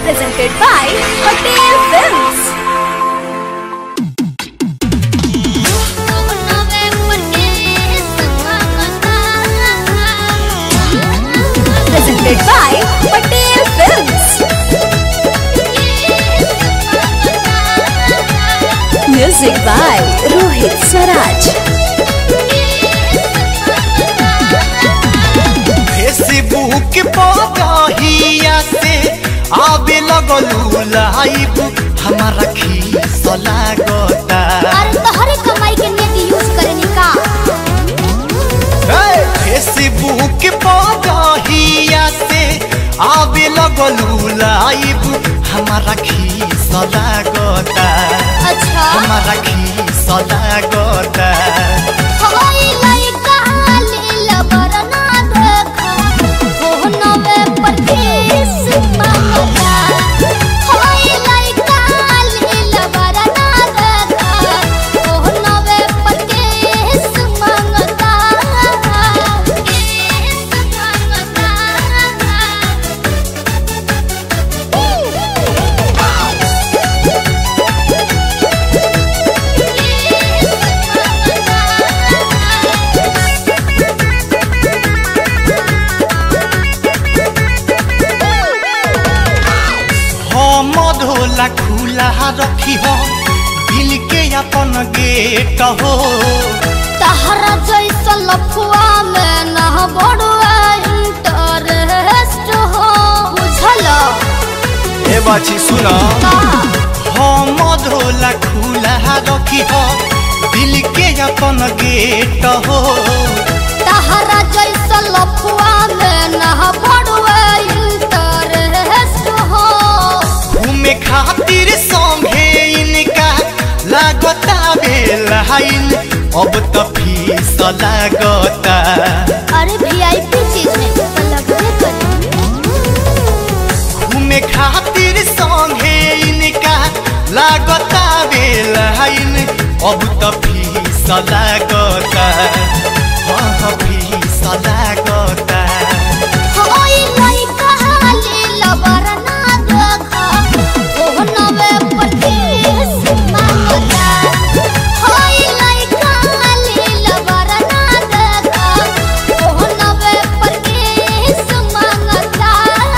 presented by Hotel Films. Presented by Patel Films. Music by Rohit Swaraj. Facebook पगहिया से आवे लगलू live हमारा खीस लागता अरे तोहरे कमाई के नेट यूज करेनी का हे, फेसबुक पगहिया से आवे लगलू लाइव हमारा खीस लागता अच्छा हमारा खीस लागता होई लइका लीला बरना देखा फोनवे पर किस मांगता होई लइका लीला बरना देखा फोनवे पर किस मांगता किस हम धोला खुला रखी हो दिल के अपन गेट हो तहरा जैसा लफुआ में ना बड़ुआ इंटरेस्ट हो बुझल ए बाची सुना का हम धोला खुला रखी हो दिल के अपन गेट हो तहरा जैसा लफुआ में ना बड़ुआ इंटरेस्ट हो घूमे खातिर संगे इनका लागता बेलाइन अब तो फीस लागता अरे वीआईपी चीज में तो लगबे करी घूमे खातिर संगे इनका लागता बेलाइन अब तो फीस लागता हाँ हाँ फीस लागता होई लइका लीला बरना देखा फोनवे पर किस मांगता होई लइका लीला बरना देखा फोनवे पर किस मांगता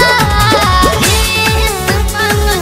किस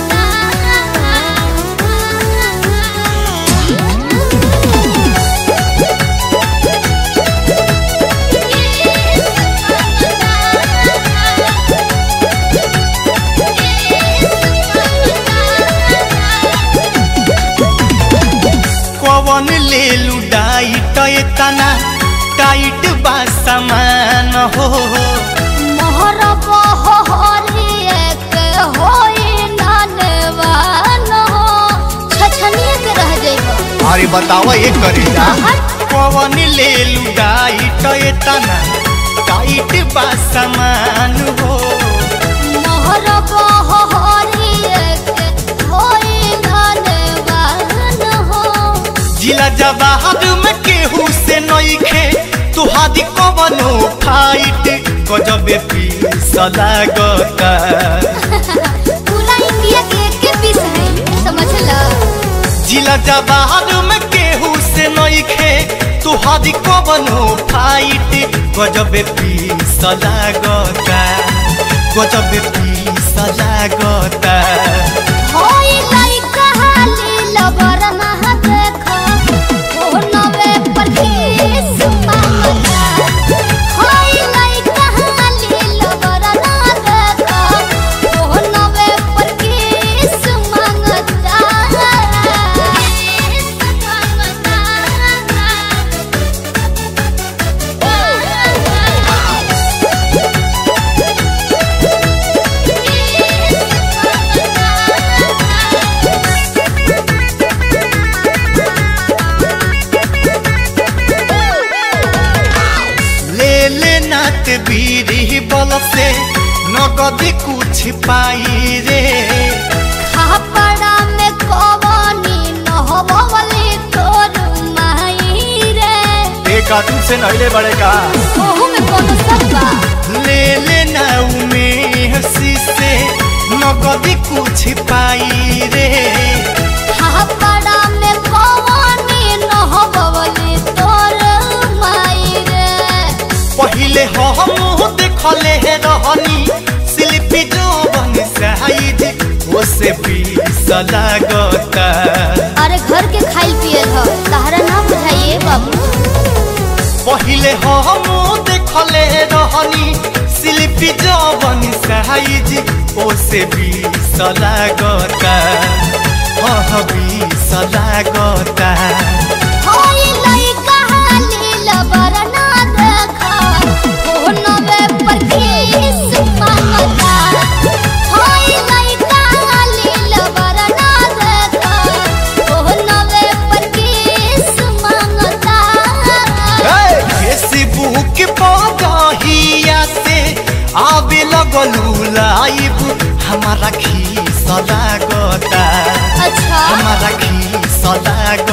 कवन ले लुडाइट एतना टाइट बा सामान हो मोहर बहरिए के होई नानवान हो छछनिए के रह जइबो अरे बतावा ये करेला कवन ले लुडाइट एतना टाइट बा सामान हो मोहर बहरिए के होई नानवान हो जिला जवाहर में केहू से नइखे तुहादी कवनो फाइट गजबे पीस लागता पूरा इंडिया के के पीस है समझला जिला जवाहर में केहू से नइखे तुहादी कवनो फाइट गजबे पीस लागता गजबे पीस लागता होई लइका लीला बरना देखा फोनवे पर किस मांगता होई लइका लीला बरना देखा फोनवे पर किस मांगता किस ले ले नात बीरी बल से नगद कुछ पाई रे खापड़ा में कवनी नहबवली तोर माई रे एक कार्टून से नहिले बड़े का ओहू में कोनो सब बा ले ले नाऊ में हंसी से नगदी कुछ पहिले हम देखले रहनी शिल्पी जवन साइज ओसे बीस लागता अरे घर के खाइल पियल ह तहरा ना बुझाइए बाबू पहिले हम देखले रहनी शिल्पी जवन साइज ओसे बीस लागता हाँ बीस लागता होई लइका हालिल बरना देखा फोनवे पर किस मांगता होई लइका हालिल बरना देखा फोनवे पर किस मांगता फेसबुक पगहिया से आवे लगलू लाइव हमारा खीस लागता अच्छा हमारा खीस लागता